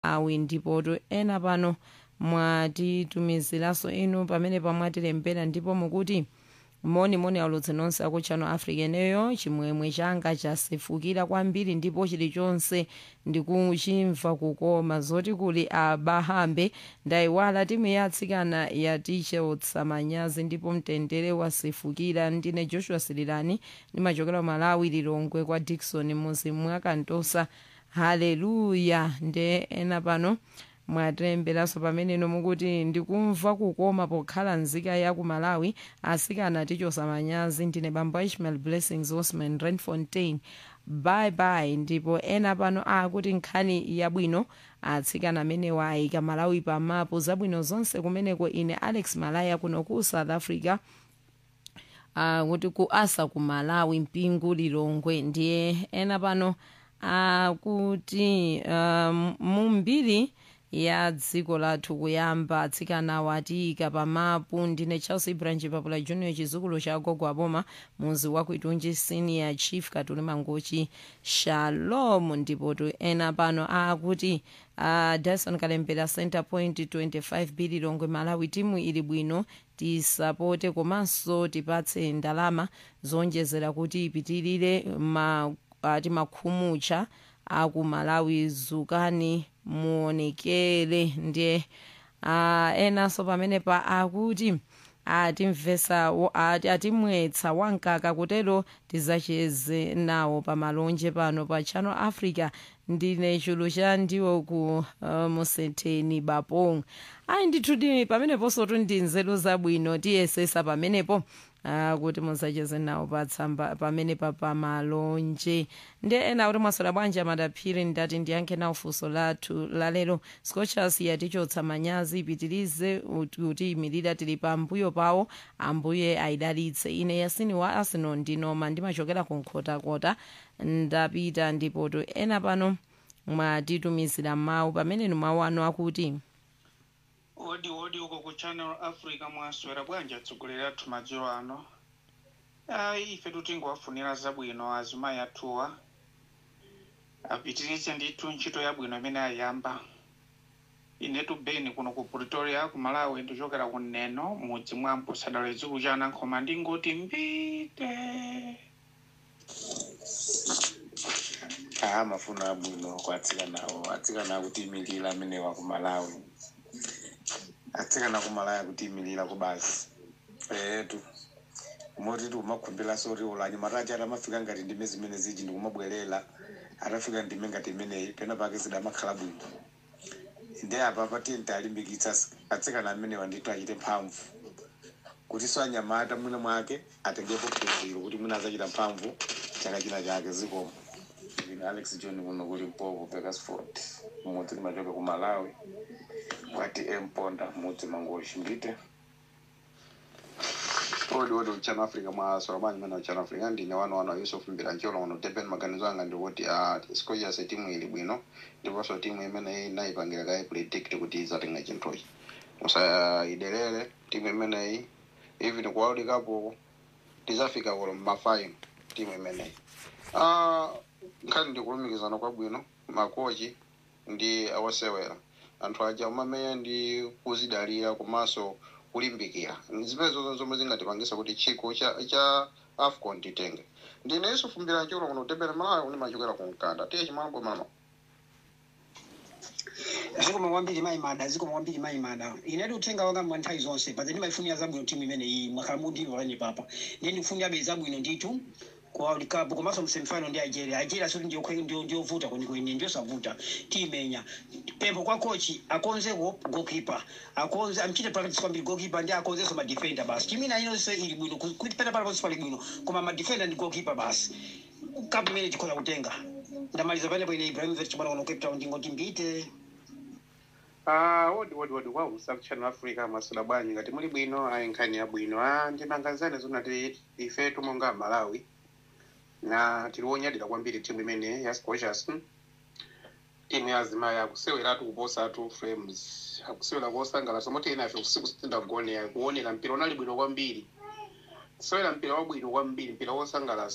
awi ndipoto ena pano mwatitumiziranso inu pamene pamwatilembera ndipo mukuti monimoni aulutsi nonse aku channel africa eneyo chimwemwe changa chasefukira kwambiri ndipo chilichonse ndikuchimva kukoma zoti kuli abahambe ndayiwala timu ya atsikana yatichotsa manyazi ndipo mtendere wasefukira ndine joshua sililani ndimachokera malawi lilongwe kwa dikson muzi mwakantosa haleluya nde ena pano mwatemberanso pamenepo mukuti ndikumva kukoma pokhala nzika ya ku malawi asikana tichosa manyazi ndine bambo ishmael blessings osman renfontain bye bye ndipo ena pano akuti nkhani yabwino atsikana amenewa ayika malawi pamapu zabwino zonse kumeneko ine alex malaya kuno ku south africa akuti ku asa ku malawi mpingu lilongwe ndiye ena pano akuti um, mumbiri ya dziko lathu kuyamba atsikana watiyika pamapu ndine charles ibranji papula junior chizukulu cha gogo aboma muzi wa kuitunji senior chief katuli mangochi shalom ndipo tu ena pano akuti uh, dyson kalembera center point 25 bili longwe malawi timu ili bwino tisapote komanso tipatse ndalama zonjezera kuti ipitirire ma, ati makhumucha aku malawi zukani muonekere ndiye uh, enanso pamene pa akuti atimvesa ati atimwetsa wankaka kutero tizacheze nawo pamalonje pano pa channel africa ndine chulu cha ndiwo ku uh, musetheni bapong ayi ndithudi pameneponso ndi nzeru zabwino tiyesesa pamenepo uh, kuti musacheze nawo patsamba pamene papamalonje ndi ena kuti mwasola bwanji amadaphiri ndati ndiyankhe nawo funso lathu lalero scochas yatichotsa manyazi ipitirize kuti imirira tili pambuyo pawo ambuye ayidalitse ine yasini wa arsenal ndinoma ndimachokera ku nkhotakota ndapita ndipoto ena pano mwatitumizira mawu pamene mawu anu akuti odi odi uko ku channel africa mwaswera bwanji atsogoleri athu madzulo ano ayi ife tingowafunira zabwino azimayi athuwa apitirize ndithu ntchito yabwino imene ayamba inetu beni kuno ku pretoria ku malawi ndichokera ku neno mudzi mwa mposadala chikulu cha anankhoma ndingoti mbite aha mafuno abwino kwa atsikanawo atsikana akutiyimirira amenewa ku malawi atsikana ku malawi akutiyimirira ku basi etu motiti umakhumbira sori ulanyi matachi atamafika ngati ndime zimene ziji ndikumabwerera atafika ndime ngati imeneyi pena pake zidamakhala bwino ndi apa patenti alimbikitsa atsikana amenewa ndithu achite mphamvu kuti so anyamata mwina mwake atengepo phunziro kuti mwina azachita mphamvu chaka china chake zikomo ine alex john kuno kuli mpopo bekasford mudzi limachoka ku malawi kwati emponda mudzi mangoshi mbite odi odi uchano africa mwasola bwanji mene uchano africa ndine wano wano yusuf mbirancholo uno deben maganizo anga ndikuti scochas timu ili bwino ndiponso timu imene inayipangira kayi predict kuti izatenga chinthuchi musayiderere timu imeneyi even ku world cup tizafika kulo mmafaino timu imeneyi Ah, nkhani ndikulumikizana kwabwino makochi ndi awasewera anthu aja umameya ndi kuzidalira komanso kulimbikira zimene zonse zomwe zingatipangisa kuti chikho cha cha afcon titenge ndine yusuf mbirancholo kuno kutembera malawi ndimachokera ku mkanda tiye chimambo mama zikoma kwambiri maimada zikoma kwambiri maimada inati uthenga wanga mwa nthawi zonse paza ndimayifunira zabwino timu imene iyi mwakhala mudini wakani papa ndiye ndikufunirabe zabwino ndithu ku world cup komanso msemifinal ndi algeria algeria soti ndiyovuta kwenikweni ndiyosavuta tiyimenya pempho kwa kochi akonzeko goalkeeper akonze amchite practice kwambiri goalkeeper ndi akonzenso madefender basi timina inonse ili bwino ku- kuti pena paliponse pali bwino koma madefender ndi goalkeeper basi cup imene tikhoza kutenga ndamaliza panepo ine ibrahimovic chimwana kuno cape town ndingoti mbite Ah, wodi wodi wodi wa South Channel Africa masula bwanji ngati muli bwino ayi nkhani ya bwino ah ndimangazane zona ti ife tumonga Malawi na tiliwonyadira kwambiri timu imene ya Scorchers timu ya azimayi akuseweratu kuposatu frames akusewera kosangalatsa moti inafe usiku sitindagone kuonera mpira unali bwino kwambiri kusewera mpira wabwino kwambiri mpira wosangalatsa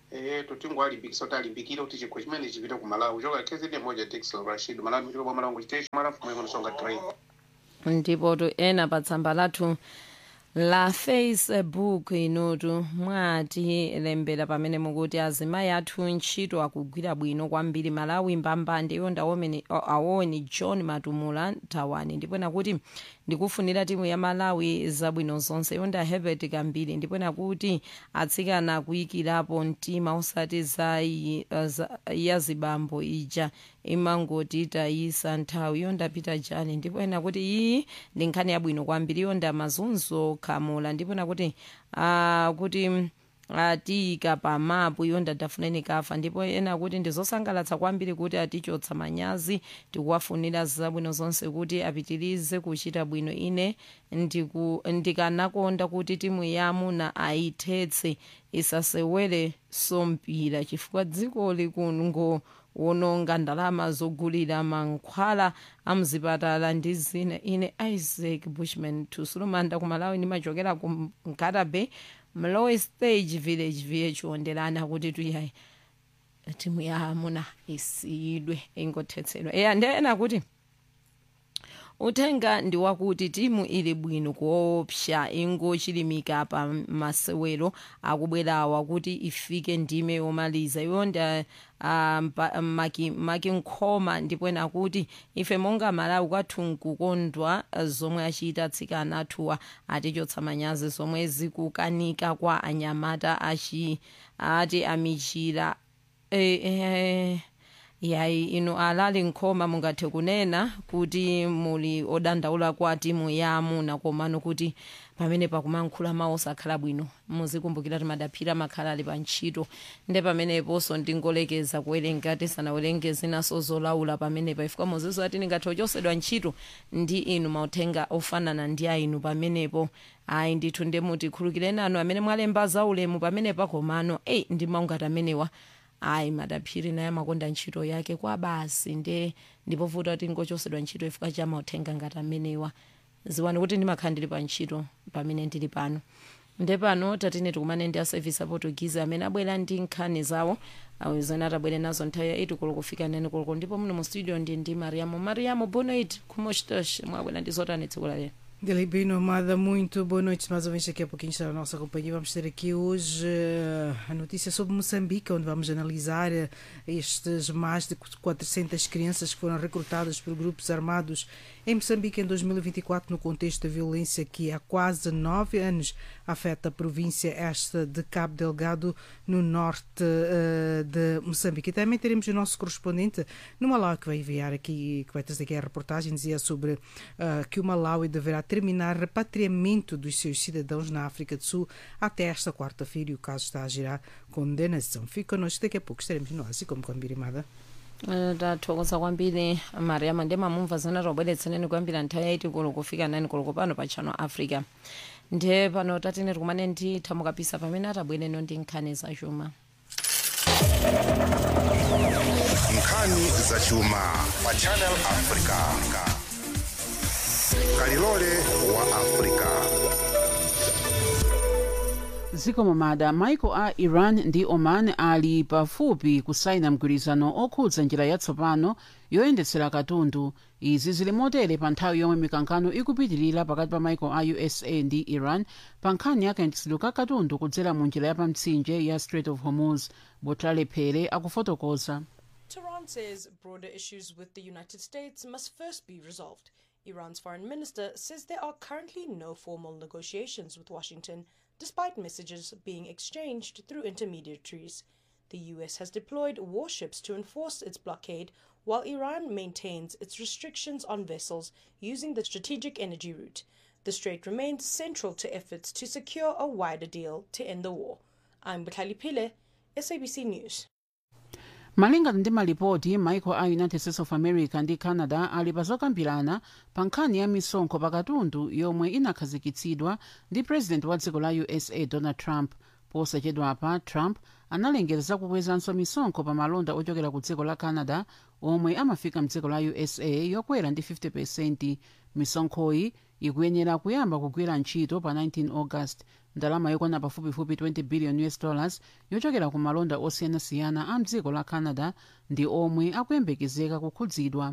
eh tutingo alimbikisa kuti alimbikire kuti chikho chimene chipite ku malawi choka kzn moja dixel rashid malawi mchiko bwa malawi chiteshi mwalafu mweko nisonga train ndipo to ena pa tsamba lathu la facebook inutu mwati lembera pamene mukuti azimayi athu ntchito akugwira bwino kwambiri malawi mbambande iyo ndaomene awoni john matumula thawani ndipo nakuti ndikufunira timu ya malawi zabwino zonse iyo nda herbert kambiri ndipo nakuti atsikana kuyikirapo mtima usati za, yi- za ya zibambo ija imangoti tayisa nthawi iyo ndapita jani ndipo ena kuti iyi ndi nkhani yabwino kwambiri iyo nda mazunzo khamula ndipo nakuti uh, kuti mm, atiyika pa mapu iyo ndadafuneni kafa ndipo ena kuti ndizosangalatsa kwambiri kuti atichotsa manyazi tikuwafunira zabwino zonse kuti apitirize kuchita bwino ine ndiku- ndikanakonda kuti timu yamuna ayithetse isasewere sompira chifukwa dziko likungo wononga ndalama zogulira mankhwala amzipatala ndi zina ine isaac bushman tusulumanda kumalawi ndimachokera ku nkata bay mlowe stage village vh wonderana kuti tuyayi timu ya amuna isiyidwe ingothetsedwa eya ndiyena kuti uthenga ndi wakuti timu ili bwino kuopsa ingochilimika pa masewero akubwerawa kuti ifike ndime yomaliza yonda um, maki, maki nkhoma ndipo ena kuti ife monga malawi kwathu nkukondwa eh, zomwe achita atsikana athuwa atichotsa manyazi zomwe zikukanika kwa anyamata achi ati amichira eh, eh, yayi inu alali nkhoma mungathe kunena kuti muli odandaula kwa timu ya amuna komano kuti pamene pakumankhula mawu osakhala bwino muzikumbukira kuti madaphira makhala ali pa ntchito nde pameneponso ndingolekeza kuwerenga tisanawerenge zinaso zolaula pamenepa ifika muzizo ati ningathe kuchosedwa ntchito ndi inu mauthenga ofanana ndi ainu pamenepo ayi ndithu ndemuti khulukireni anu amene mwalemba zaulemu pamenepa komano eyi ndi maungati amenewa ayi madaphiri naye amakonda ntchito yake kwa basi nde ndipovuta kuti ngochosedwa ntchito ifika cha mauthenga ngati amenewa ziwani kuti ndimakhala ndili pa ntchito pamene ndili pano nde pano tatine tikumane ndi aservice aportuguese amene abwera ndi nkhani zawo awizana atabwere nazo nthawi ya 8 koloko kufika 9 koloko ndipo muno mu studio ndi ndi mariamo mariamo boa noite como estás mwabwera ndi zotani tsiku la lero Galibino Amada, muito boa noite. Mais uma vez aqui a pouquinho está a nossa companhia. Vamos ter aqui hoje eh, a notícia sobre Moçambique, onde vamos analisar eh, estes mais de 400 crianças que foram recrutadas por grupos armados em Moçambique em 2024, no contexto da violência que há quase nove anos afeta a província esta de Cabo Delgado, no norte eh, de Moçambique. E também teremos o nosso correspondente no Malawi, que vai enviar aqui, que vai trazer aqui a reportagem, dizia sobre ah, que o Malawi deverá terminar repatriamento dos seus cidadãos na África do Sul até esta quarta-feira e o caso está a gerar condenação. Fica connosco, daqui a pouco estaremos no Asi, como Cambirimada. Eh, tathokoza kwambiri mariama ndi mamumva zana tobweretseneni kwambiri nthawi yaiti koloko kufika 9 koloko pano pa channel africa ndiye pano tatine tikumane ndi thamukapisa pamene atabwereno ndi nkhani zachuma nkhani zachuma pa channel africa kalilole wa africa zikomo mada maiko a iran ndi oman ali pafupi kusaina mgwirizano okhudza njira yatsopano yoyendetsera katundu izi zili motere pa nthawi yomwe mikangano ikupitirira pakati pa maiko a usa ndi iran pa nkhani ya kayendetsedwe ka katundu kudzera mu njira yapamtsinje ya strait of hormuz botlale phere akufotokoza Tehran says broader issues with the United States must first be resolved. Iran's foreign minister says there are currently no formal negotiations with Washington, despite messages being exchanged through intermediaries. The US has deployed warships to enforce its blockade, while Iran maintains its restrictions on vessels using the strategic energy route. The strait remains central to efforts to secure a wider deal to end the war. I'm Bukhali Pile, SABC News. malingana ndi malipoti maiko a united states of america ndi canada ali pazokambirana pa nkhani ya misonkho pakatundu yomwe inakhazikitsidwa ndi president wa dziko la usa donald trump posachedwapa trump analengeza zakukwezanso misonkho pa malonda ochokera ku dziko la canada omwe amafika mdziko la usa yokwera ndi 50 misonkhoyi ikuyenera kuyamba kugwira ntchito pa 19 august ndalama yokwana pafupifupi 20 billion us dollars yochokera ku malonda osiyanasiyana a mdziko la canada ndi omwe akuyembekezeka kukhudzidwa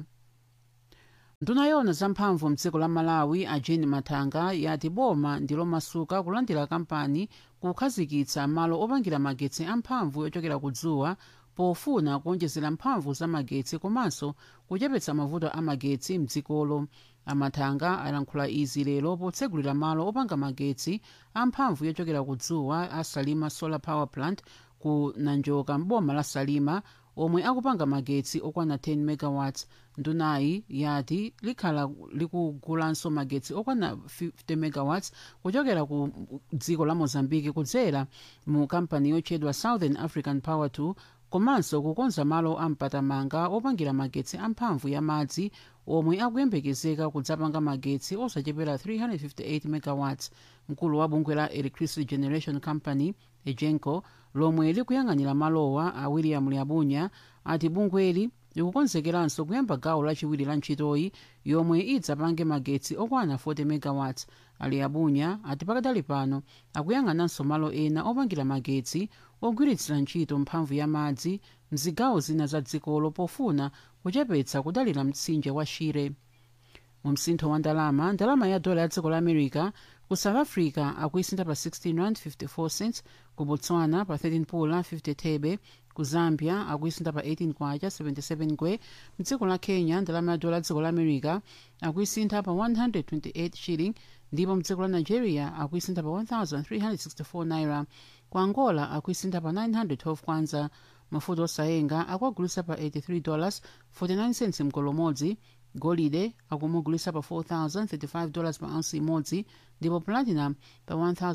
nduna yona zamphamvu mdziko la malawi a jane matanga yati boma ndi lomasuka kulandira kampani kukhazikitsa malo opangira magetsi amphamvu yochokera ku dzuwa pofuna kuonjezera mphamvu za magetsi komanso kuchepetsa mavuto a magetsi mdzikolo amatanga alankhula izi lero potsegulira malo opanga magetsi amphamvu yochokera ku dzuwa a salima solar power plant ku nanjoka mboma la salima omwe akupanga magetsi okwana 10 megawatts ndunayi yati likhala likugulanso magetsi okwana 50 megawatts kuchokera ku dziko la mozambique kudzera mu kampani yotchedwa southern african power 2 komanso kukonza malo ampatamanga opangira magetsi amphamvu ya madzi omwe akuyembekezeka kudzapanga magetsi osachepera 358 megawatts mkulu wa bungwe la electricity generation company egenco lomwe likuyang'anira malowa a william lyabunya ati bungweli likukonzekeranso kuyamba gawo lachiwiri la ntchitoyi yomwe idzapange magetsi okwana 40 megawatts ali abunya ati pakadali pano akuyang'ananso malo ena opangira magetsi ogwiritsira ntchito mphamvu ya madzi mzigawo zina za dzikolo pofuna kuchepetsa kudalira mtsinje wa shire mu msintho wa ndalama ndalama ya dola ya dziko la america ku south africa akuisintha pa 16 rand 54 cents ku botswana pa 13 pula 50 thebe ku zambia akuisintha pa 18 kwacha 77 ngwe mdziko la kenya ndalama ya dola ya dziko la america akuisintha pa 128 shilling ndipo mdziko la nigeria akuisintha pa 1364 naira ku angola akuisintha pa 912 kwanza mafuta osayenga akuagulisa pa 83 dollars 49 cents mgolo umodzi golide akumugulisa pa 4035 dollars pa ounce imodzi ndipo platinum pa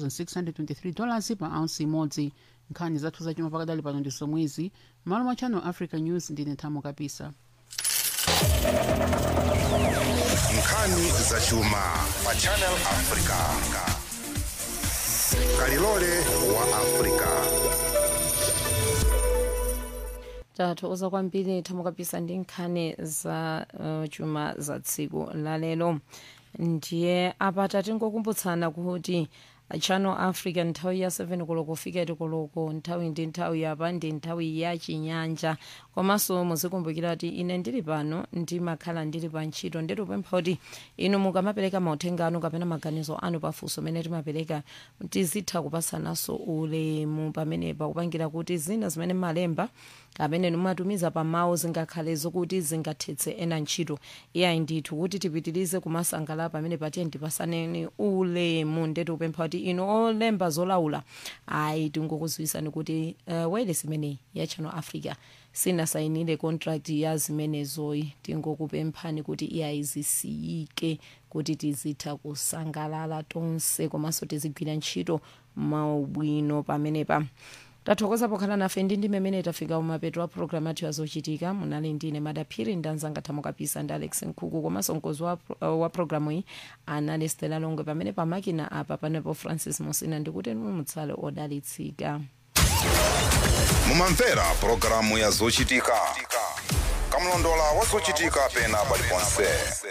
1623 dollars pa ounce imodzi nkhani zathu zachuma pakadali pano ndi zomwezi malo mwa channel africa news ndine thamo kapisa nkhani zachuma pa channel africa kalilole wa africa tathokoza kwambiri thamo kapisa ndi nkhani za uh, chuma za tsiku lalero ndiye apa tatingokumbutsana kuti channel africa nthawi ya 7 koloko kufika tikoloko nthawi ndi nthawi yapa ndi nthawi ya chinyanja komanso muzikumbukira kuti ine ndili pano ndimakhala ndili pa ntchito nditupempha kuti inu mukamapereka mauthenga anu kapena maganizo anu pafunso amene timapereka tizitha kupatsananso ulemu pamenepa kupangira kuti zina zimene mmalemba amene mumatumiza pa mawu zingakhale zokuti zingathetse ena ntchito iyayi ndithu kuti tipitirize kumasangala pamene patiye ndipasaneni ulemu ndetu kupempha kuti inu olemba zolaula ayi tingokudziwitsani kuti uh, wireless imeneyi ya channel africa sinasayinire contract ya zimenezoyi tingokupemphani kuti iyayi zisiyike kuti tizitha kusangalala tonse komanso tizigwira ntchito maubwino pamenepa tathokoza pokhala nafe ndi ndime imene tafika kumapeto a programu athu yazochitika munali ndine madaphiri ndanzanga thamo kapisa ndi alex nkhuku komanso mkozi wa, uh, wa programu iyi anali stela longwe pamene pamakina apa panepo francis musina ndikuti mutsale odalitsika mumamvera pulogalamu ya zochitika kamlondola wa zochitika pena paliponse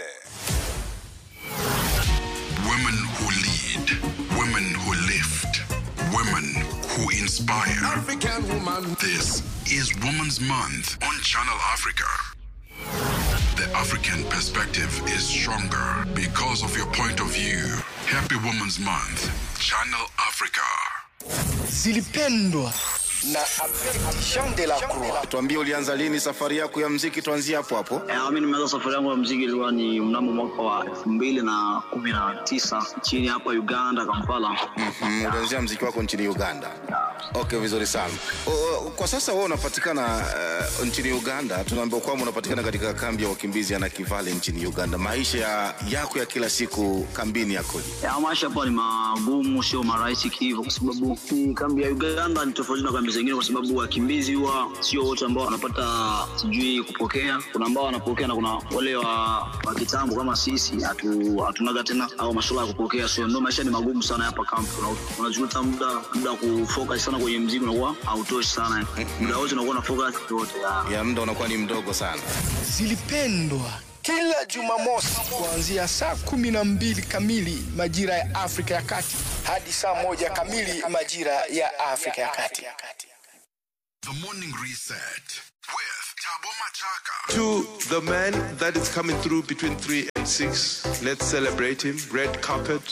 Women who lead, women who lift, women who inspire. African woman. This is Women's Month on Channel Africa. The African perspective is stronger because of your point of view. Happy Women's Month, Channel Africa. zilipendwa na Jean de la Croix. tuambie ulianza lini safari yako ya mziki tuanzie hapo hapo Eh, mi nimeanza safari yangu ya mziki ilikuwa ni mnamo mwaka wa elfu mbili na kumi na tisa chini hapa Uganda, Kampala. mm, ulianzia mziki wako nchini uganda okay vizuri sana o, o, kwa sasa wewe unapatikana uh, nchini uganda tunaambiwa kwamba unapatikana katika kambi ya wakimbizi ya nakivale nchini uganda maisha ya, yako ya kila siku kambini yakoje Ya, maisha hapa ni magumu, sio marahisi kihivyo, kwa sababu hii kambi ya Uganda ni tofauti na kambi zingine, kwa sababu wakimbizi huwa sio wote ambao wanapata sijui kupokea. Kuna ambao wanapokea na kuna wale wa, wa kitambo kama sisi hatu, hatunaga tena au masuala ya kupokea, so ndio maisha ni magumu sana hapa kambi. Una- Unajuta muda muda wa kufocus sana kwenye mziki unakuwa hautoshi sana, muda wote unakuwa na focus yote ya muda unakuwa ni mdogo sana zilipendwa kila Jumamosi kuanzia saa kumi na mbili kamili majira ya Afrika ya Kati hadi saa moja kamili majira ya Afrika ya Kati. The Morning Reset with Tabo Machaka. To the man that is coming through between 3 and 6, let's celebrate him. Red carpet.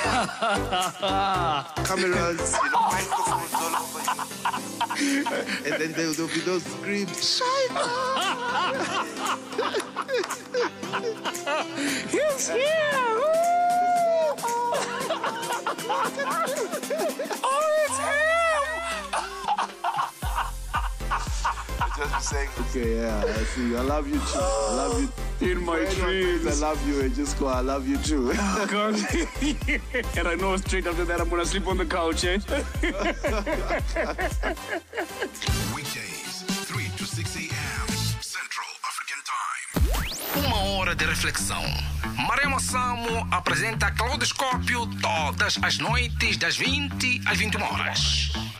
Cameras, you know, microphones all over you. And then there will be those screams. He's here! oh, it's him! Just saying, okay, yeah, I see. I love you too. I love you. In my dreams. I love you. And just go, I love you too. God. and I know straight after that I'm gonna sleep on the couch, eh? Weekdays, 3 to 6 a.m. Central African Time. Uma hora de reflexão. Marema Samo apresenta Claudoscópio todas as noites das 20 às 21 horas.